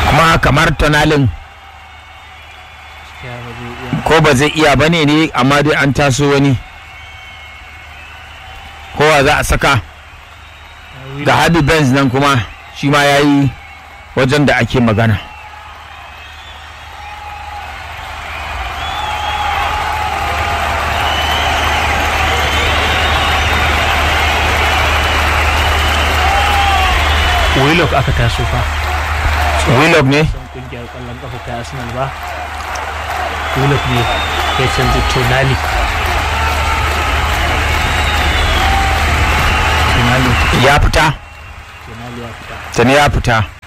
kuma kamar tonalin gaskiya ba zai iya ko ba zai iya bane ne amma dai an taso wani kowa za a saka ga Harvey Benz nan kuma shi ma ya yi wajen da ake magana Willock aka taso fa Willock ne san kungiyar kwallon kafa ta Arsenal ba Willock ne ya canza Tonali Tonali ya fita Tonali ya fita tani ya fita